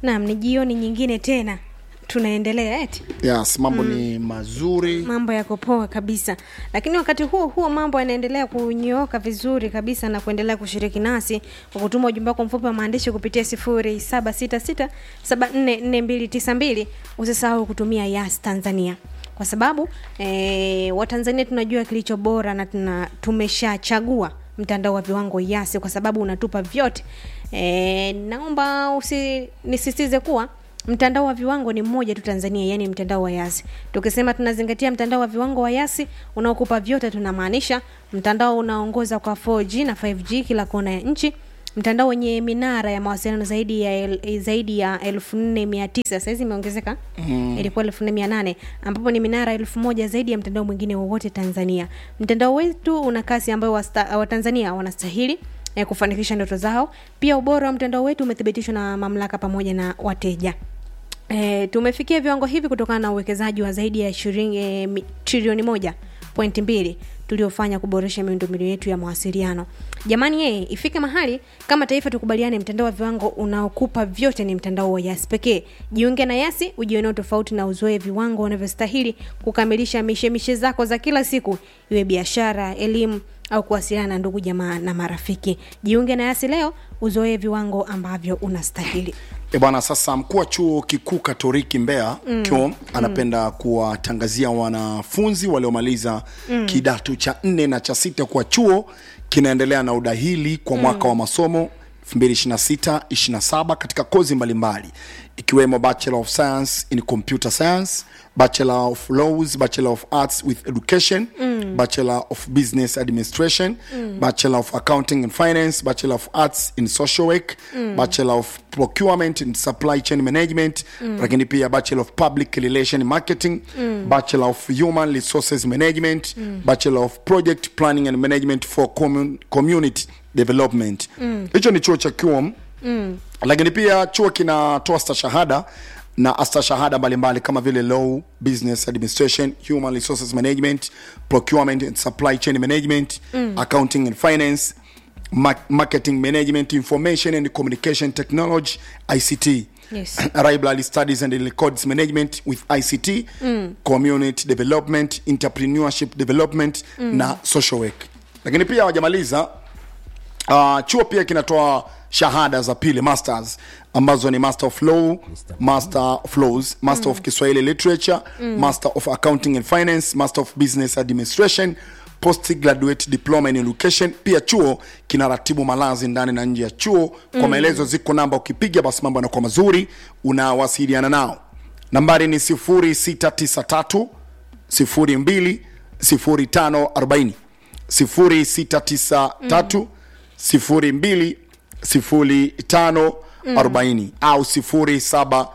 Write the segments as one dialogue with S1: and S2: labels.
S1: naam ni jioni nyingine tena tunaendelea eti
S2: yes mambo mm. ni mazuri
S1: mambo yako poa kabisa lakini wakati huo huo mambo yanaendelea kunyooka vizuri kabisa na kuendelea kushiriki nasi kwa kutuma ujumbe wako mfupi wa maandishi kupitia sifuri saba sita sita saba nne nne mbili tisa mbili usisahau kutumia yas tanzania kwa sababu e, watanzania tunajua kilicho bora na tuna, tumeshachagua mtandao wa viwango yasi kwa sababu unatupa vyote e, naomba usi nisisitize kuwa mtandao wa viwango ni mmoja tu tanzania yani mtandao wa yasi tukisema tunazingatia mtandao wa viwango wa yasi unaokupa vyote tunamaanisha mtandao unaongoza kwa 4g na 5g kila kona ya nchi mtandao wenye minara ya mawasiliano zaidi ya el, zaidi ya elfu nne mia tisa sahizi imeongezeka mm. ilikuwa elfu nne mia nane ambapo ni minara elfu moja zaidi ya mtandao mwingine wowote tanzania mtandao wetu una kasi ambayo wasta- watanzania wanastahili eh, kufanikisha ndoto zao pia ubora wa mtandao wetu umethibitishwa na mamlaka pamoja na wateja E, tumefikia viwango hivi kutokana na uwekezaji wa zaidi ya shilingi e, mi- trilioni moja pointi mbili tuliofanya kuboresha miundombinu yetu ya mawasiliano jamani yeye ifike mahali kama taifa tukubaliane mtandao wa viwango unaokupa vyote ni mtandao wa yasi pekee jiunge na yasi ujioneo tofauti na uzoe viwango unavyostahili kukamilisha mishemishe zako za kila siku iwe biashara elimu au kuwasiliana na ndugu jamaa na marafiki jiunge na yasi leo uzoee viwango ambavyo unastahili
S2: E bwana, sasa mkuu wa chuo kikuu Katoliki Mbeya mm. KIOM anapenda kuwatangazia wanafunzi waliomaliza mm. kidato cha nne na cha sita kuwa chuo kinaendelea na udahili kwa mwaka mm. wa masomo 2026-27 katika kozi mbalimbali ikiwemo Bachelor of Science in Computer Science, Bachelor of Laws, Bachelor of Arts with Education, mm. Bachelor of Business Administration, mm. Bachelor of Accounting and Finance, Bachelor of Arts in Social Work, mm. Bachelor of Procurement and Supply Chain Management, mm. lakini pia Bachelor of Public Relation Marketing, mm. Bachelor of Human Resources Management, mm. Bachelor of Project Planning and Management for commun Community Development. Hicho ni chuo cha KIOM mm. lakini pia chuo kinatoa stashahada na astashahada mbalimbali kama vile law business administration human resources management procurement and supply chain management mm. accounting and finance ma marketing management information and communication technology ict
S1: Yes.
S2: library studies and records management with ict mm. community development entrepreneurship development mm. na social work lakini pia wajamaliza uh, chuo pia kinatoa shahada za pili masters ambazo ni master of law master of laws master mm. of kiswahili literature mm. master of accounting and finance master of business administration postgraduate diploma in education pia chuo kinaratibu malazi ndani na nje ya chuo kwa mm. maelezo ziko namba ukipiga basi mambo yanakuwa mazuri unawasiliana nao nambari ni 0693 02 0540 0693 02 05 40 au 0747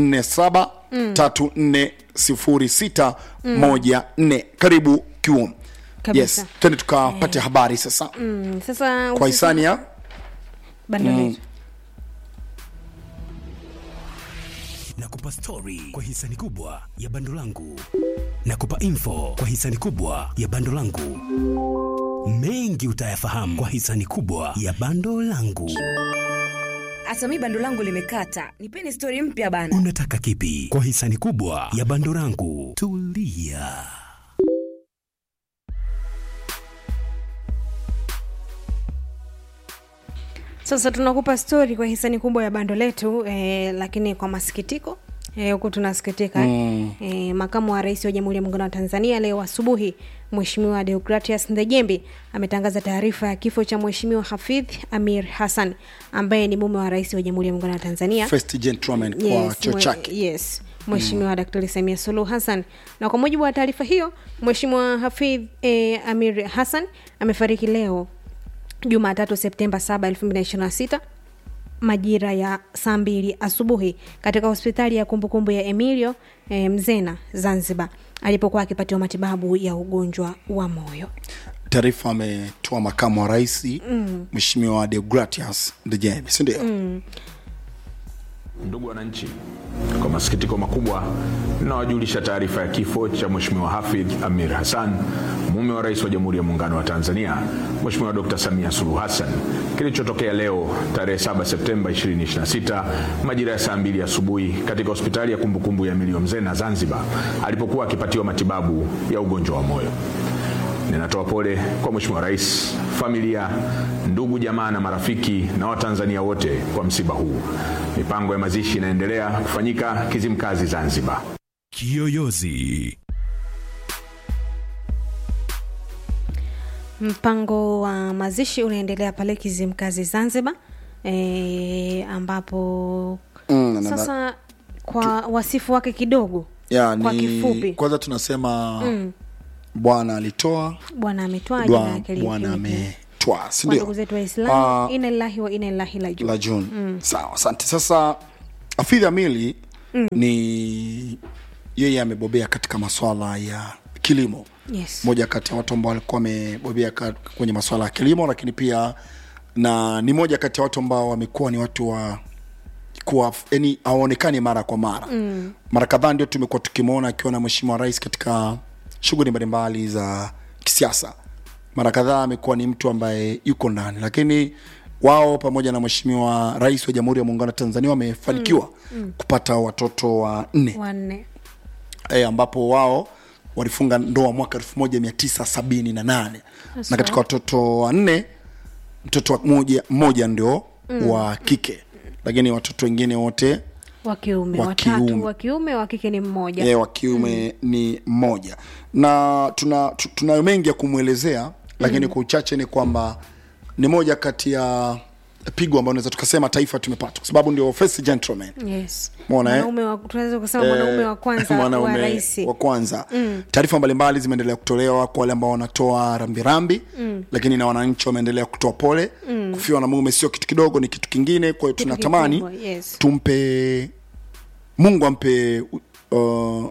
S2: 34 06 14 karibu kium
S1: Kabisa.
S2: yes twende tukapate habari sasa
S1: mm, sasa
S2: kwa hisani ya
S1: bando letu
S3: nakupa stori kwa hisani kubwa ya bando langu nakupa info kwa hisani kubwa ya bando langu mengi utayafahamu kwa hisani kubwa ya bando langu
S4: hata mi bando langu limekata nipeni stori mpya bana
S3: unataka kipi kwa hisani kubwa ya bando langu tulia
S1: sasa tunakupa stori kwa hisani kubwa ya bando letu eh, lakini kwa masikitiko eh, huku tunasikitika mm. eh, makamu wa rais wa jamhuri ya muungano wa tanzania leo asubuhi mheshimiwa deogratias ndejembi ametangaza taarifa ya kifo cha mheshimiwa hafidh amir hassan ambaye ni mume wa rais wa jamhuri ya muungano wa tanzania
S2: first gentleman kwa
S1: Yes,
S2: chuo
S1: mwe-
S2: chake
S1: yes mheshimiwa mm. daktari samia suluhu hassan na kwa mujibu wa taarifa hiyo mheshimiwa hafidh eh, amir hassan amefariki leo jumatatu septemba 7 2026 majira ya saa mbili asubuhi katika hospitali ya kumbukumbu ya emilio e, mzena zanzibar alipokuwa akipatiwa matibabu ya ugonjwa wa moyo
S2: taarifa ametoa makamu wa rais mheshimiwa deogratias ndejembi sindio mm.
S5: Ndugu wananchi, kwa masikitiko makubwa ninawajulisha taarifa ya kifo cha Mheshimiwa Hafidh Amir Hassan, mume wa Rais wa Jamhuri ya Muungano wa Tanzania Mheshimiwa Dr. Samia Suluhu Hassan, kilichotokea leo tarehe 7 Septemba 2026 majira ya saa mbili asubuhi katika hospitali ya kumbukumbu ya Milio Mzena Zanzibar, alipokuwa akipatiwa matibabu ya ugonjwa wa moyo. Ninatoa pole kwa Mheshimiwa Rais, familia, ndugu, jamaa na marafiki na Watanzania wote kwa msiba huu. Mipango ya mazishi inaendelea kufanyika Kizimkazi, Zanzibar.
S3: Kiyoyozi.
S1: Mpango wa mazishi unaendelea pale Kizimkazi Zanzibar, e, ambapo
S2: Mm, na- na-
S1: sasa kwa wasifu wake kidogo
S2: ya,
S1: kwa
S2: ni,
S1: kifupi
S2: kwanza tunasema bwana alitoa
S1: bwana ametoa jina
S2: dwa
S1: yake
S2: bwana
S1: liitimike.
S2: ametwaa
S1: kwa
S2: sindio
S1: ndugu zetu Waislamu,
S2: Ah,
S1: ina lillahi wa ina ilaihi rajiun.
S2: la June. Sawa, asante. Sasa Hafidh Amili ni yeye amebobea katika maswala ya kilimo
S1: Yes.
S2: moja kati ya watu ambao walikuwa wamebobea ka- kwenye maswala ya kilimo, lakini pia na ni moja kati ya watu ambao wamekuwa ni watu wa kuwa yani hawaonekani mara kwa mara mm. mara kadhaa ndio tumekuwa tukimwona akiwa na mheshimiwa rais katika shughuli mbalimbali za kisiasa mara kadhaa amekuwa ni mtu ambaye yuko ndani lakini wao pamoja na mheshimiwa rais wa jamhuri ya muungano wa tanzania wamefanikiwa mm. mm. kupata watoto wa nne
S1: wanne
S2: e, ambapo wao walifunga ndoa mwaka elfu moja mia tisa sabini na nane na katika watoto wanne mtoto wa mmoja, mmoja ndio mm. wa kike lakini watoto wengine wote
S1: wa kiume
S2: Wa
S1: watatu
S2: kiume.
S1: wa kiume wa kike ni mmoja
S2: yeah, wa kiume mm. ni mmoja na tuna tu- tunayo mengi ya kumwelezea lakini kwa uchache ni kwamba ni moja kati ya pigo ambayo unaweza tukasema taifa tumepata kwa sababu ndio first gentleman
S1: yes.
S2: Umeona, eh?
S1: mwanaume wa, tunaweza kusema mwanaume wa kwanza wa
S2: mwanaume
S1: rais
S2: wa kwanza mm. taarifa mbalimbali zimeendelea kutolewa kwa wale ambao wanatoa rambirambi mm. lakini na wananchi wameendelea kutoa pole mm. kufiwa na mume sio kitu kidogo ni kitu kingine kwa hiyo
S1: Kitu
S2: tunatamani
S1: kikubwa, yes.
S2: tumpe mungu ampe uh,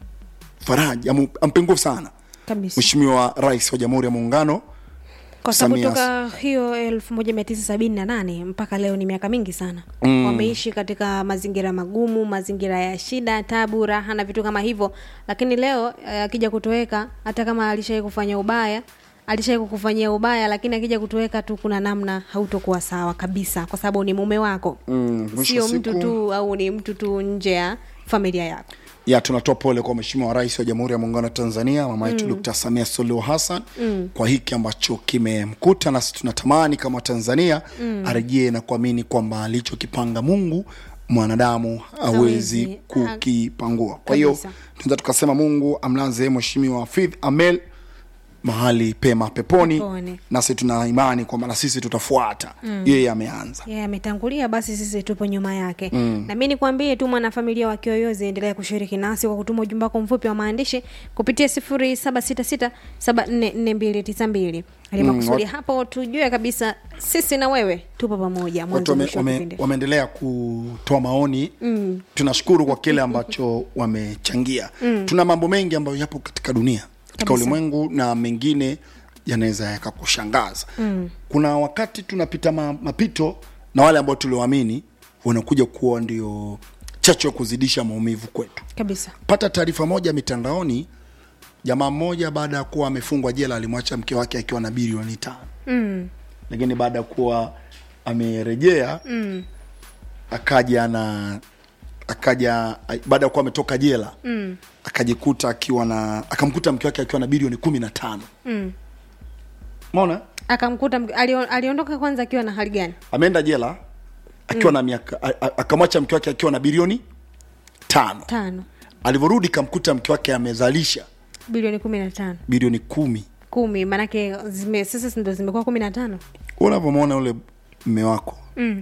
S2: faraja amu- ampe nguvu sana
S1: kabisa
S2: mheshimiwa rais wa jamhuri ya muungano
S1: kwa sababu
S2: Samia
S1: toka hiyo elfu moja mia tisa sabini na nane mpaka leo ni miaka mingi sana mm. wameishi katika mazingira magumu mazingira ya shida tabu raha na vitu kama hivyo lakini leo eh, akija kutoweka hata kama alishai kufanya ubaya alishai kukufanyia ubaya lakini akija kutoweka tu kuna namna hautokuwa sawa kabisa kwa sababu ni mume wako
S2: Mm, mwisho
S1: sio
S2: wa
S1: mtu
S2: siku-
S1: tu au ni mtu tu nje ya familia yako
S2: ya tunatoa pole kwa mheshimiwa rais wa jamhuri ya muungano wa tanzania mama yetu mm. dkt samia suluhu hassan mm. kwa hiki ambacho kimemkuta nasi tunatamani kama tanzania mm. arejee na kuamini kwamba alichokipanga mungu mwanadamu hawezi
S1: Hawezi.
S2: kukipangua kwa hiyo
S1: Kabisa.
S2: tunaweza tukasema mungu amlaze mheshimiwa fidh amel mahali pema peponi,
S1: Peponi.
S2: nasi tuna imani kwamba na sisi tutafuata mm. yeye ameanza
S1: yeye ametangulia basi sisi tupo nyuma yake mm. na mi nikwambie tu mwanafamilia wa kiyoyozi endelea kushiriki nasi kwa kutuma ujumbe wako mfupi wa maandishi kupitia sifuri saba sita sita saba nne nne mbili tisa mbili alimakusudi
S2: wat-
S1: hapo tujue kabisa sisi na wewe tupo pamoja
S2: watu
S1: mwanzo
S2: wame,
S1: mwisho wa
S2: wame,
S1: kipindi
S2: wameendelea kutoa maoni mm. tunashukuru kwa kile ambacho wamechangia mm. tuna mambo mengi ambayo yapo katika dunia katika
S1: Kabisa.
S2: ulimwengu na mengine yanaweza yakakushangaza mm. kuna wakati tunapita ma, mapito na wale ambao tulioamini wanakuja kuwa ndio chachu ya kuzidisha maumivu kwetu
S1: kabisa
S2: pata taarifa moja mitandaoni jamaa mmoja baada ya kuwa amefungwa jela alimwacha mke wake akiwa na bilioni tano
S1: mm.
S2: lakini baada ya kuwa amerejea mm. akaja na akaja baada ya kuwa ametoka jela mm. akajikuta akiwa na akamkuta mke wake akiwa na bilioni kumi na tano
S1: Mm.
S2: mona
S1: akamkuta mke- alio- aliondoka kwanza akiwa na hali gani
S2: ameenda jela akiwa na miaka a- a- akamwacha mke wake akiwa na bilioni tano
S1: tano
S2: alivyorudi kamkuta mke wake amezalisha
S1: bilioni kumi na tano
S2: bilioni kumi
S1: kumi maanake zime, sasa ndo zimekuwa kumi na tano
S2: unavyomwona yule mme wako
S1: mm.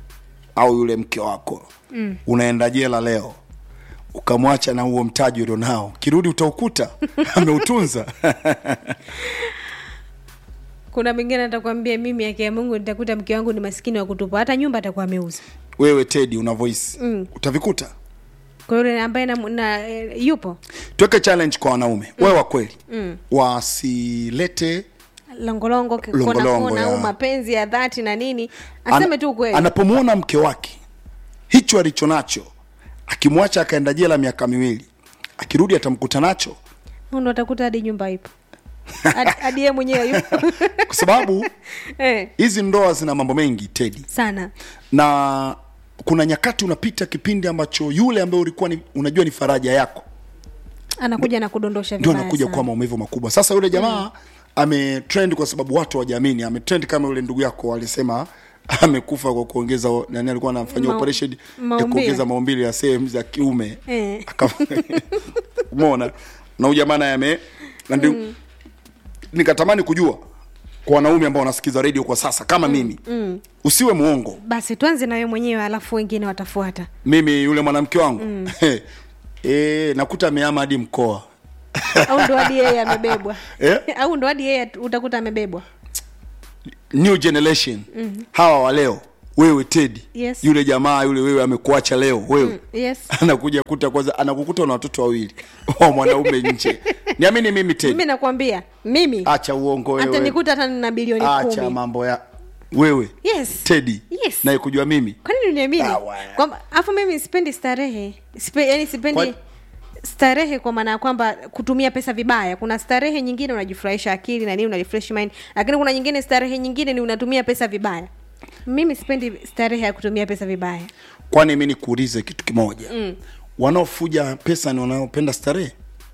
S2: au yule mke wako mm. unaenda jela leo ukamwacha na huo mtaji ulionao kirudi utaukuta ameutunza
S1: kuna mengine atakwambia mimi haki ya mungu nitakuta mke wangu ni maskini wa kutupa hata nyumba atakuwa ameuza
S2: wewe tedi una voice mm. utavikuta
S1: kwa yule ambaye na, na, e, yupo
S2: tuweke challenge kwa wanaume mm. wewe wa kweli mm. wasilete
S1: longolongo kona
S2: Longolongo,
S1: kona au
S2: ya.
S1: mapenzi ya dhati na nini aseme
S2: ana-
S1: tu ukweli
S2: anapomwona mke wake hicho alicho nacho akimwacha akaenda jela miaka miwili akirudi atamkuta nacho
S1: Huyu ndo atakuta hadi nyumba ipo Hadi- hadi yeye mwenyewe yupo
S2: kwa sababu
S1: eh,
S2: hizi ndoa zina mambo mengi tedi
S1: sana
S2: na kuna nyakati unapita kipindi ambacho yule ambaye ulikuwa ni, unajua ni faraja yako
S1: anakuja na kudondosha
S2: ndio
S1: vibaya
S2: anakuja
S1: sana.
S2: kwa maumivu makubwa sasa yule jamaa mm. ametrend kwa sababu watu wajamini ametrend kama yule ndugu yako alisema amekufa kwa kuongeza nani alikuwa anafanyia
S1: Ma-
S2: operation ya
S1: maumbile.
S2: kuongeza maumbile ya sehemu za kiume
S1: Eh.
S2: Aka- umeona na huyu jamaa naye ame na ndio nikatamani kujua kwa wanaume ambao wanasikiza radio kwa sasa kama mimi mm. usiwe muongo
S1: basi tuanze na wewe mwenyewe alafu wengine watafuata
S2: mimi yule mwanamke wangu mm. e, nakuta ameama hadi mkoa
S1: au ndo hadi yeye amebebwa
S2: Eh?
S1: au ndo hadi yeye utakuta amebebwa
S2: new generation mm-hmm. hawa wa leo wewe tedi
S1: Yes.
S2: yule jamaa yule wewe amekuacha leo wewe mm,
S1: yes
S2: anakuja kuta kwanza anakukuta na watoto wawili wa mwanaume nje niamini mimi tedi
S1: mimi nakwambia mimi
S2: acha uongo
S1: hata
S2: wewe
S1: nikuta hata nina bilioni
S2: acha
S1: kumi
S2: mambo ya wewe
S1: yes
S2: tedi
S1: Yes.
S2: naye kujua mimi
S1: kwani uniamini
S2: Ah, wa-
S1: kwamba afu mimi sipendi starehe Sipe, yani sipendi
S2: Kwa-
S1: starehe kwa maana ya kwamba kutumia pesa vibaya kuna starehe nyingine unajifurahisha akili na nini unarefresh mind lakini kuna nyingine starehe nyingine ni unatumia pesa vibaya mimi sipendi starehe ya kutumia pesa vibaya
S2: kwani mi nikuulize kitu kimoja mm. wanaofuja pesa ni wanaopenda starehe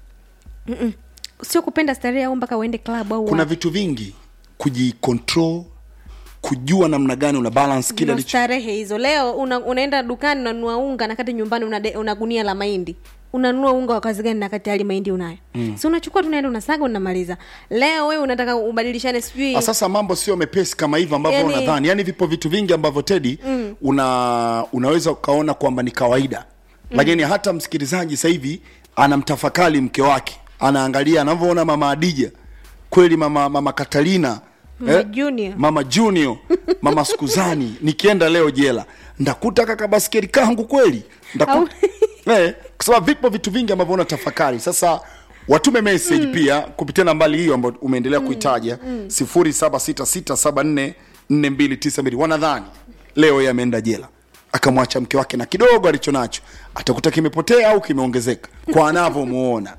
S1: sio kupenda starehe au mpaka uende club au
S2: kuna
S1: wapi.
S2: vitu vingi kujicontrol kujua namna gani una balance kile
S1: Ndio
S2: alicho
S1: starehe hizo leo una, unaenda dukani unanunua unga na kati nyumbani una, de- una gunia la mahindi unanunua unga wa kazi gani na kati hali mahindi unayo mm. si unachukua tunaenda unasaga unamaliza leo wewe unataka ubadilishane sijui
S2: Ah, sasa mambo sio mepesi kama hivyo ambavyo
S1: Yani-
S2: unadhani yani vipo vitu vingi ambavyo tedi mm. una unaweza ukaona kwamba ni kawaida mm. lakini hata msikilizaji sasa hivi anamtafakari mke wake anaangalia anavyoona mama adija kweli mama mama katalina
S1: Mama Junior.
S2: mama junior mama skuzani nikienda leo jela ndakuta kaka baskeli kangu kweli ndakuta eh, kwa sababu vipo vitu vingi ambavyo unatafakari sasa watume message mm. pia kupitia nambari hiyo ambayo umeendelea mm. kuitaja sifuri saba sita sita saba nne nne mbili tisa mbili wanadhani leo yeye ameenda jela akamwacha mke wake na kidogo alicho nacho atakuta kimepotea au kimeongezeka kwa anavyomuona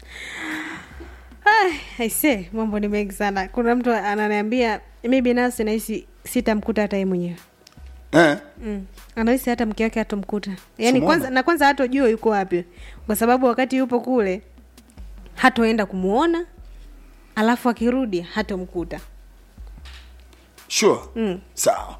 S1: aise mambo ni mengi sana kuna mtu ananiambia mi binafsi nahisi sitamkuta hata ye mwenyewe
S2: eh?
S1: mm. anahisi hata mke wake hatomkuta yaani
S2: Simona.
S1: kwanza na kwanza hatojua yuko wapi kwa sababu wakati yupo kule hatoenda kumuona alafu akirudi hatomkuta
S2: sure mm. sawa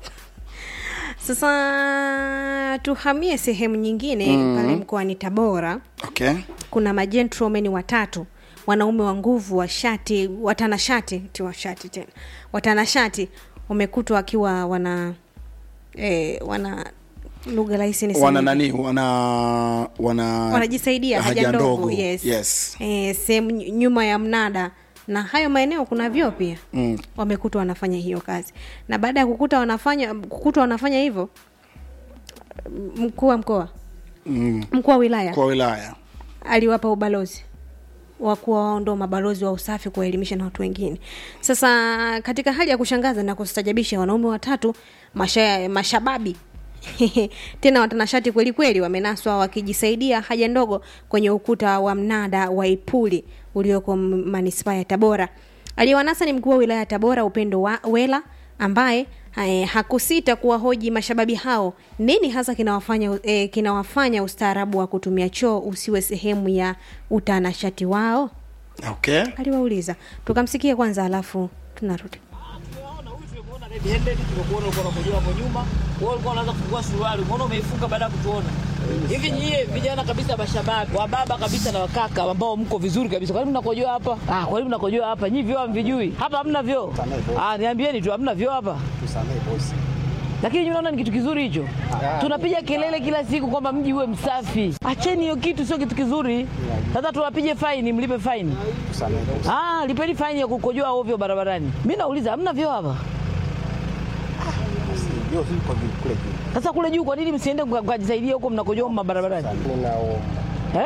S1: sasa tuhamie sehemu nyingine mm. pale mkoani tabora
S2: okay
S1: kuna majentromeni watatu wanaume wa nguvu wa shati watanashati ti wa shati tena watanashati wamekutwa wakiwa wana eh, wana lugha rahisi niseme
S2: wana
S1: vipi?
S2: nani wana wana
S1: wanajisaidia haja ndogo yes,
S2: yes.
S1: Eh, sehemu ny- nyuma ya mnada na hayo maeneo kuna vyoo pia mm. wamekutwa wanafanya hiyo kazi na baada ya kukuta wanafanya kukutwa wanafanya hivyo m- mkuu wa mkoa
S2: mm.
S1: mkuu wa wilaya
S2: kwa wilaya
S1: aliwapa ubalozi wa kuwa wao ndo mabalozi wa usafi kuwaelimisha na watu wengine sasa katika hali ya kushangaza na kustajabisha wanaume watatu masha, mashababi tena watanashati kweli kweli wamenaswa wakijisaidia haja ndogo kwenye ukuta wa mnada wa ipuli ulioko m- manispaa ya tabora aliyewanasa ni mkuu wa wilaya ya tabora upendo wa, wela ambaye eh, hakusita kuwahoji mashababi hao nini hasa kinawafanya eh, kinawafanya ustaarabu wa kutumia choo usiwe sehemu ya utanashati wao
S2: okay
S1: aliwauliza tukamsikia kwanza alafu tunarudi
S6: Tumeona huyu tumekuona red handed, tumekuona ulikuwa unakojoa hapo nyuma. Wewe ulikuwa unaanza kufungua suruali, umeona umeifunga baada ya kutuona. Hivi nyie vijana kabisa mashababi, wa baba kabisa na wakaka ambao mko vizuri kabisa. Kwa nini mnakojoa hapa? Ah, kwa nini mnakojoa hapa? Nyinyi vyoo hamvijui. Hapa hamna vyoo. Ah, niambieni tu hamna vyoo hapa. Lakini nyinyi mnaona ni kitu kizuri hicho. Tunapiga kelele kila siku kwamba mji uwe msafi. Acheni hiyo kitu, sio kitu kizuri. Sasa tuwapige faini, mlipe faini. Ah, lipeni faini ya kukojoa ovyo barabarani. Mimi nauliza hamna vyoo hapa? Sasa kule juu kwa nini msiende mka- mkajisaidia huko mnakojoa mabarabarani? Eh?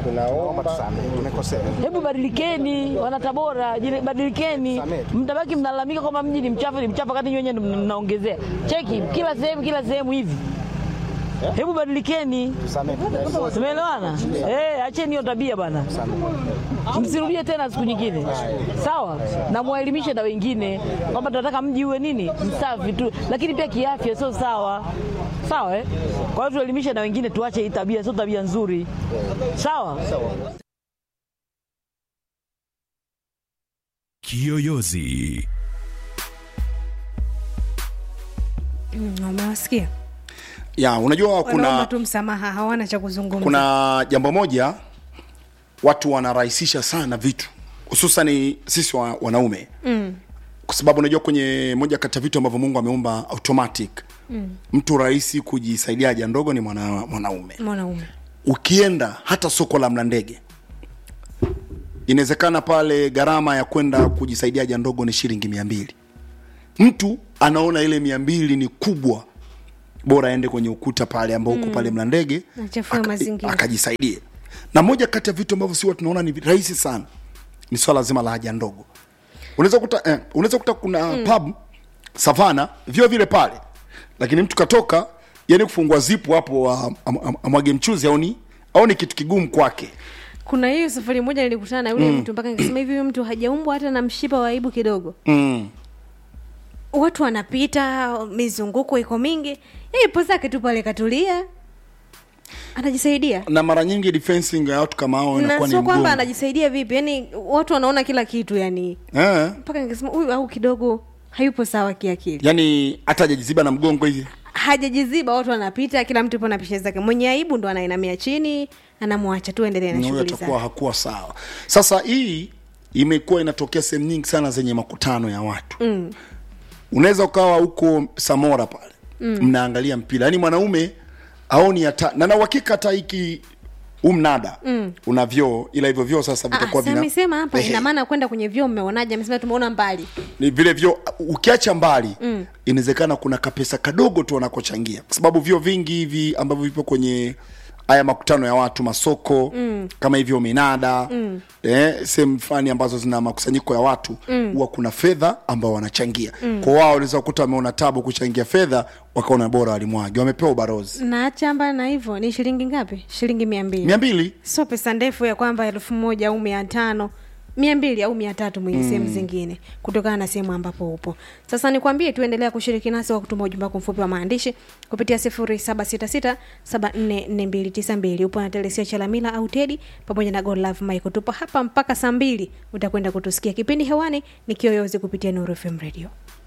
S6: Hebu badilikeni wana Tabora, jile- badilikeni. Mtabaki mnalalamika kwamba mji ni mchafu, ni mchafu wakati nyinyi wenyewe ndio mnaongezea. Cheki kila sehemu kila sehemu hivi. Hebu badilikeni, tumeelewana? Eh, acheni hiyo tabia bana, msirudie tena siku nyingine, sawa? Na muwaelimishe na wengine kwamba tunataka mji uwe nini, msafi tu, lakini pia kiafya sio sawa, sawa eh? Kwa hiyo tuelimishe na wengine, tuache hii tabia, sio tabia nzuri, sawa?
S3: Kiyoyozi.
S1: Mm, umewasikia
S2: ya unajua
S1: wanaomba
S2: kuna
S1: tu msamaha hawana cha kuzungumza
S2: kuna jambo moja watu wanarahisisha sana vitu hususan sisi wa, wanaume mm. kwa sababu unajua kwenye moja kati ya vitu ambavyo mungu ameumba automatic mm. mtu rahisi kujisaidia haja ndogo ni mwana, mwanaume
S1: mwanaume
S2: ukienda hata soko la mlandege inawezekana pale gharama ya kwenda kujisaidia haja ndogo ni shilingi mia mbili mtu anaona ile mia mbili ni kubwa bora aende kwenye ukuta pale ambao uko pale mlandege
S1: Achafue
S2: aka-
S1: mazingira.
S2: akajisaidie na moja kati ya vitu ambavyo si watu tunaona ni rahisi sana ni swala zima la haja ndogo unaweza kuta eh, unaweza kuta kuna mm. pub savana vyo vile pale lakini mtu katoka yani kufungua zipu hapo am- am- am- amwage mchuzi aoni aoni kitu kigumu kwake
S1: kuna hiyo safari moja nilikutana na yule mtu mpaka nikasema hivi huyu mtu hajaumbwa hata na mshipa wa aibu kidogo
S2: mm.
S1: watu wanapita mizunguko iko mingi yeye ipo zake tu pale katulia anajisaidia
S2: na mara nyingi defensing ya watu kama hao
S1: na
S2: inakuwa ni
S1: sio kwamba
S2: mgumu
S1: anajisaidia vipi yani watu wanaona kila kitu yani
S2: eh,
S1: mpaka nikasema huyu au kidogo hayupo sawa kiakili
S2: yani hata hajajiziba na mgongo hivi
S1: hajajiziba watu wanapita kila mtu ipo na pisha zake mwenye aibu ndo anainamia chini anamwacha tu endelee na
S2: huyo
S1: shughuli
S2: atakuwa
S1: zake
S2: hakuwa sawa sasa hii imekuwa inatokea sehemu nyingi sana zenye makutano ya watu mm. unaweza ukawa huko samora pale mm. mnaangalia mpira yaani mwanaume aoni hata na na uhakika hata hiki umnada mm. una vyoo ila hivyo vyoo sasa vitakuwa
S1: si
S2: vina
S1: amesema hapa
S2: Ehe.
S1: ina maana kwenda kwenye vyoo mmeonaje amesema tumeona mbali
S2: ni vile vyo ukiacha mbali mm. inawezekana kuna kapesa kadogo tu wanakochangia kwa sababu vyo vingi hivi ambavyo vipo kwenye haya makutano ya watu masoko mm. kama hivyo minada mm. eh, sehemu fulani ambazo zina makusanyiko ya watu huwa kuna fedha ambao wanachangia mm. kwa wao wanaweza kukuta wameona tabu kuchangia fedha wakaona bora walimwagi wamepewa ubarozi
S1: na chamba na hivyo ni shilingi ngapi shilingi mia mbili
S2: mia mbili
S1: sio pesa ndefu ya kwamba elfu moja au mia tano mia mbili au mia tatu mwenye sehemu zingine kutokana na sehemu ambapo upo sasa nikwambie tuendelea kushiriki nasi kwa kutuma ujumbe wako mfupi wa maandishi kupitia sifuri saba sita sita saba nne nne mbili tisa mbili upo na telesia chalamila au tedi pamoja na god love michael tupo hapa mpaka saa mbili utakwenda kutusikia kipindi hewani ni kiyoyozi kupitia nuru fm radio